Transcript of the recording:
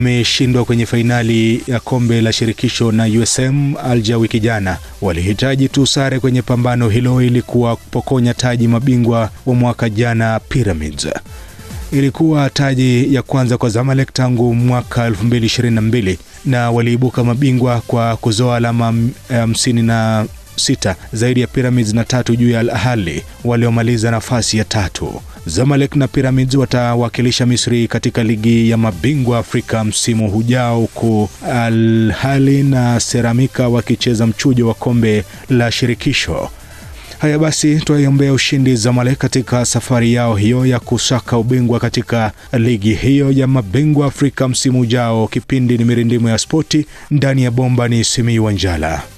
ameshindwa kwenye fainali ya kombe la shirikisho na USM Alger wiki jana. Walihitaji tu sare kwenye pambano hilo ili kuwapokonya taji mabingwa wa mwaka jana Pyramids. Ilikuwa taji ya kwanza kwa Zamalek tangu mwaka 2022 na waliibuka mabingwa kwa kuzoa alama hamsini na sita zaidi ya Pyramids na tatu juu ya Al Ahly waliomaliza nafasi ya tatu. Zamalek na Pyramids watawakilisha Misri katika ligi ya mabingwa Afrika msimu hujao, huku Al Ahly na Seramika wakicheza mchujo wa kombe la shirikisho. Haya basi, twaiombea ushindi Zamalek katika safari yao hiyo ya kusaka ubingwa katika ligi hiyo ya mabingwa Afrika msimu ujao. Kipindi ni Mirindimo ya Spoti, ndani ya bomba ni Simiyu Wanjala.